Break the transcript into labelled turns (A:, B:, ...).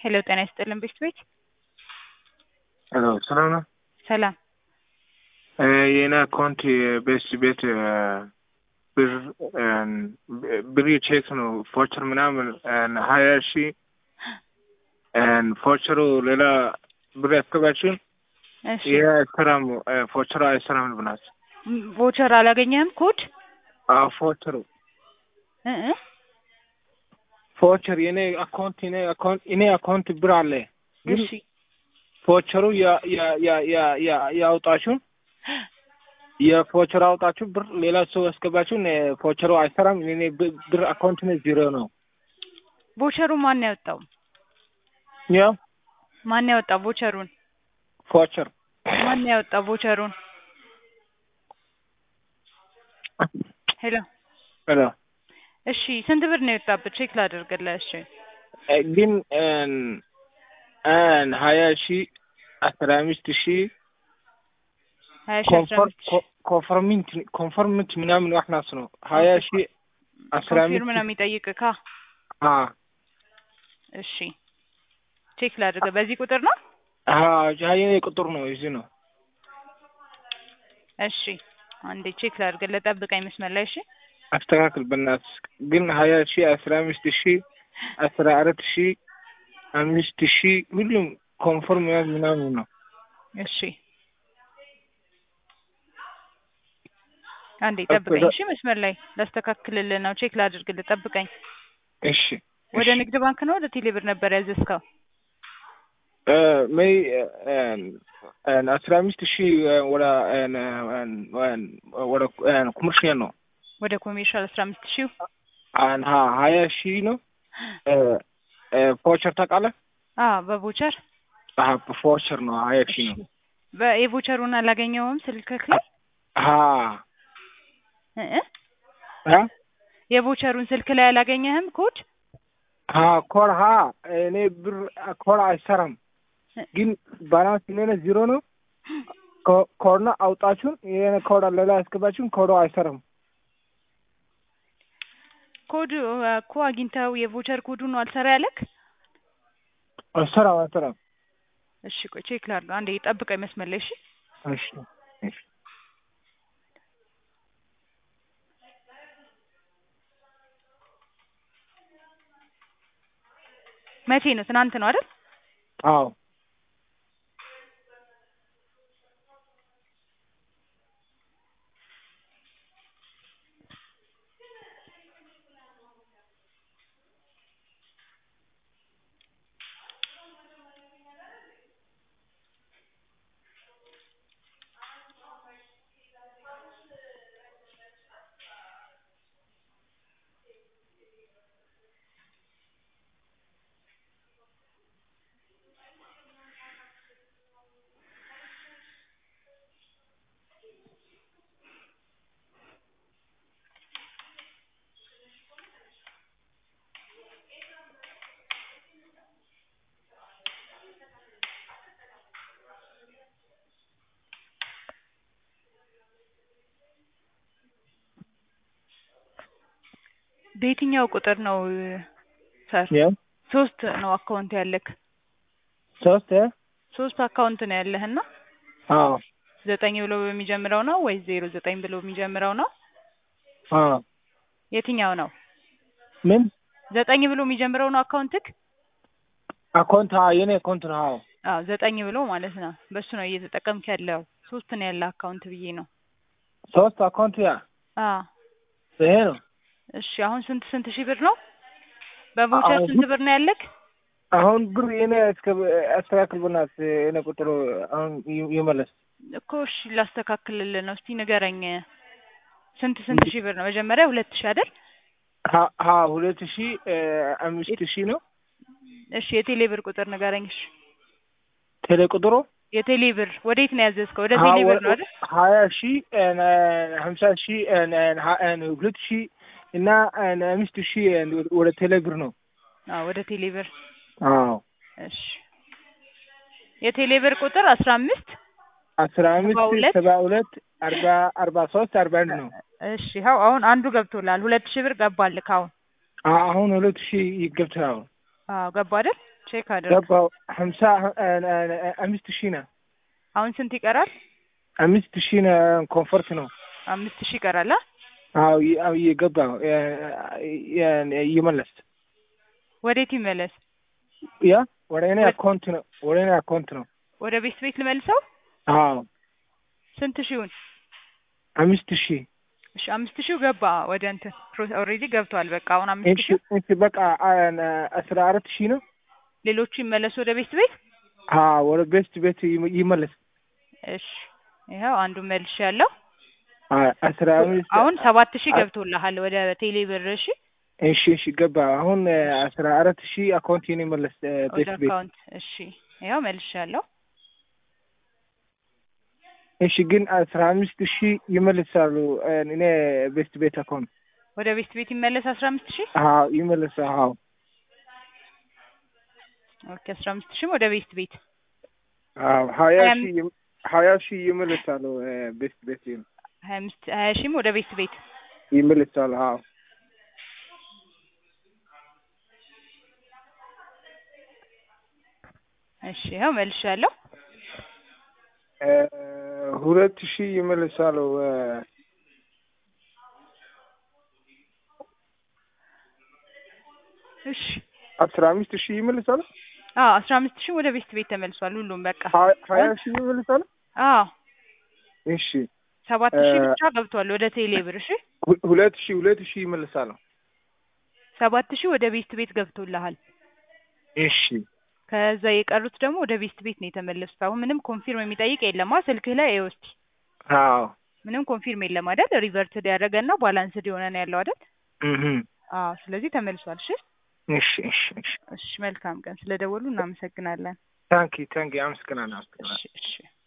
A: ሄሎ ጤና ይስጥልን ቤት ቤት
B: ሄሎ ሰላም ነው?
A: ሰላም
B: የኔ አካውንት ቤት ቤት ብር ብር ቼክ ነው ፎቸር ምናምን ሀያ ሺ ፎቸሩ ሌላ ብር ያስገባችን
A: እሺ
B: ይህ አይሰራም ፎቸሩ አይሰራም ብናት
A: ቮቸር አላገኘህም ኮድ
B: ፎቸሩ
A: እ እ
B: ፎቸር የኔ አካውንት የኔ አካውንት የኔ አካውንት ብር አለ ግን
A: እሺ
B: ፎቸሩ ያውጣችሁን የፎቸር አውጣችሁ ብር ሌላ ሰው ያስገባችሁን ፎቸሩ አይሰራም። እኔ ብር አካውንት ነው ዜሮ ነው።
A: ቮቸሩ ማን ያወጣው?
B: ያው
A: ማን ያወጣው ቮቸሩን?
B: ፎቸር
A: ማን ያወጣው ቮቸሩን? ሄሎ
B: ሄሎ
A: እሺ ስንት ብር ነው የወጣበት? ቼክ ላደርግልህ። እሺ
B: ግን ሀያ ሺ አስራ አምስት ሺ
A: ሀያ ሺ አስራ አምስት ሺ
B: ኮንፈርሚንት ኮንፈርሚንት ምናምን ዋሕናስ ነው ሀያ ሺ አስራ
A: ኮንፊርም ነው
B: አምስት
A: የሚጠይቅካ።
B: አ
A: እሺ ቼክ ላድርግ። በዚህ ቁጥር ነው?
B: የኔ ቁጥር ነው እዚህ ነው።
A: እሺ አንዴ ቼክ ላድርግልህ። ጠብቀኝ መስመር ላይ እሺ።
B: አስተካክል በእናትህ ግን ሀያ ሺ አስራ አምስት ሺ አስራ አራት ሺ አምስት ሺ ሁሉም ኮንፈርም ምናምን ነው።
A: እሺ አንዴ ጠብቀኝ እሺ። መስመር ላይ ላስተካክልልህ ነው። ቼክ ላድርግልህ። ጠብቀኝ።
B: እሺ
A: ወደ ንግድ ባንክ ነው ወደ ቴሌብር ነበር ያዘዝከው?
B: መይ አስራ አምስት ሺ ወደ ወደ ኮመርሽያል ነው
A: ወደ ኮሜርሻል አስራ አምስት ሺው
B: ሀያ ሺ ነው። ፎቸር ታውቃለህ?
A: አ በቮቸር
B: ፎቸር ነው ሀያ ሺ ነው።
A: በየቮቸሩን አላገኘውም ስልክክ ላይ
B: ሀ
A: እ እ የቮቸሩን ስልክ ላይ አላገኘህም ኮድ?
B: ሀ ኮር ሀ እኔ ብር ኮር አይሰራም ግን ባላንስ የኔ ዜሮ ነው። ኮርና አውጣችሁን የኔ ኮድ ሌላ ያስገባችሁን ኮዶ አይሰራም።
A: ኮድ እኮ አግኝተው የቮቸር ኮዱ ነው አልሰራ ያለክ?
B: አይሰራም አይሰራም።
A: እሺ ቆይ ቼክ ላድርግ። አንዴ ጠብቀኝ መስመር ላይ እሺ።
B: እሺ እሺ
A: መቼ ነው? ትናንት ነው አይደል?
B: አዎ
A: በየትኛው ቁጥር ነው ሰር?
B: ያው
A: ሶስት ነው አካውንት ያለክ?
B: ሶስት
A: ሶስት አካውንት ነው ያለህና
B: አዎ
A: ዘጠኝ ብሎ በሚጀምረው ነው ወይስ ዜሮ ዘጠኝ ብሎ የሚጀምረው ነው?
B: አዎ
A: የትኛው ነው?
B: ምን
A: ዘጠኝ ብሎ የሚጀምረው ነው አካውንትክ?
B: አካውንት የኔ አካውንት ነው። አዎ
A: አዎ ዘጠኝ ብሎ ማለት ነው። በሱ ነው እየተጠቀምክ ያለው። ሶስት ነው ያለ አካውንት ብዬ ነው።
B: ሶስት አካውንት ያ
A: አዎ
B: ይሄ ነው።
A: እሺ አሁን ስንት ስንት ሺህ ብር ነው? በቮቸር
B: አሁን-
A: ስንት ብር ነው ያለክ?
B: አሁን ብር የኔ አስተካክል በናት የኔ ቁጥሩ አሁን ይ- ይመለስ
A: እኮ እሺ ላስተካክልልህ ነው። እስቲ ንገረኝ ስንት ስንት ሺህ ብር ነው? መጀመሪያ ሁለት ሺህ አይደል?
B: ሀ- ሀ ሁለት ሺ አምስት ሺ ነው
A: እሺ የቴሌ ብር ቁጥር ንገረኝ። እሺ
B: ቴሌ ቁጥሩ
A: የቴሌ ብር ወዴት ነው ያዘዝከው? ወደ
B: ሀ-
A: ቴሌ ብር ነው አይደል?
B: ሀያ ሺ ሀምሳ ሺ ሁለት ሺ እና አምስት ሺ ወደ ቴሌ ብር ነው።
A: አዎ ወደ ቴሌ ብር።
B: አዎ
A: እሺ የቴሌ ብር ቁጥር አስራ አምስት
B: አስራ አምስት
A: ሰባ ሁለት
B: ሰባ ሁለት አርባ አርባ ሶስት አርባ አንድ ነው።
A: እሺ ይኸው አሁን አንዱ ገብቶላል። ሁለት ሺህ ብር ገባልክ አሁን።
B: አሁን ሁለት ሺህ ይገብታል።
A: አዎ ገባ አይደል? ቼክ አድርግ።
B: ገባው ሀምሳ አምስት ሺህ ነው
A: አሁን ስንት ይቀራል?
B: አምስት ሺህ ነው ኮንፈርት ነው
A: አምስት ሺህ ይቀራል። አ?
B: አዎ ይ- አዎ እየገባ እየመለስ
A: ወዴት ይመለስ?
B: ያ ወደ እኔ አካውንት ነው ወደ እኔ አካውንት ነው
A: ወደ ቤት ቤት ልመልሰው?
B: አዎ
A: ስንት ሺውን?
B: አምስት ሺህ
A: እሺ አምስት ሺው ገባ ወደ እንትን ኦልሬዲ ገብቷል። በቃ አሁን አምስት
B: እሺ
A: ሺው
B: እሺ በቃ አ- አስራ አራት ሺህ ነው
A: ሌሎቹ ይመለሱ ወደ ቤት ቤት።
B: አዎ ወደ ቤስት ቤት ይመ- ይመለስ
A: እሺ ይኸው አንዱ መልሽ ያለው
B: አ- አስራ አምስት
A: አሁን ሰባት ሺህ ገብቶልሃል ወደ ቴሌ ብር። እሺ
B: እሺ እሺ ገባ አሁን አስራ አራት ሺህ አካውንት የኔ መለስ
A: ወደ
B: ቤስት ቤት
A: አካውንት እሺ ይኸው መልሽ ያለው
B: እሺ ግን አስራ አምስት ሺህ ይመልሳሉ እኔ ቤስት ቤት አካውንት
A: ወደ ቤት ቤት ይመለስ አስራ አምስት ሺህ
B: አዎ ይመለስ አዎ
A: ኦኬ አስራ አምስት ሺህም ወደ ቤት ቤት
B: አዎ ሀያ
A: ሀያ
B: ሺህ ይም- ሀያ ሺህ ይመልሳሉ ቤስት ቤት
A: ሀያ አምስት ሀያ ሺህም ወደ ቤት ቤት
B: ይመልሳሉ አዎ
A: እሺ ይኸው መልሽ ያለው
B: እ ሁለት ሺህ ይመልሳሉ
A: እሺ
B: አስራ አምስት ሺህ ይመልሳሉ
A: አዎ አስራ አምስት ሺህም ወደ ቤት ቤት ተመልሷል ሁሉም በቃ
B: ሀ- ሀያ ሺህ ይመልሳሉ
A: አዎ
B: እሺ
A: ሰባት ሺህ
B: እ
A: ብቻ ገብቷል ወደ ቴሌ ብር። እሺ
B: ሁ- ሁለት ሺህ ሁለት ሺህ ይመልሳሉ
A: ሰባት ሺህ ወደ ቤት ቤት ገብቶልሃል።
B: እሺ
A: ከዛ የቀሩት ደግሞ ወደ ቤት ቤት ነው የተመለሱት። አሁን ምንም ኮንፊርም የሚጠይቅ የለማ ስልክህ ላይ ይኸው እስኪ
B: አዎ
A: ምንም ኮንፊርም የለም አይደል? ሪቨርትድ ያደረገና ባላንስድ የሆነ ነው ያለው አይደል?
B: እህ
A: አዎ ስለዚህ ተመልሷል። እሺ
B: እሺ እሺ እሺ
A: እሺ መልካም ቀን። ስለደወሉ እናመሰግናለን።
B: ታንኪ ታንኪ አመሰግናለሁ አመሰግናለሁ
A: እሺ እሺ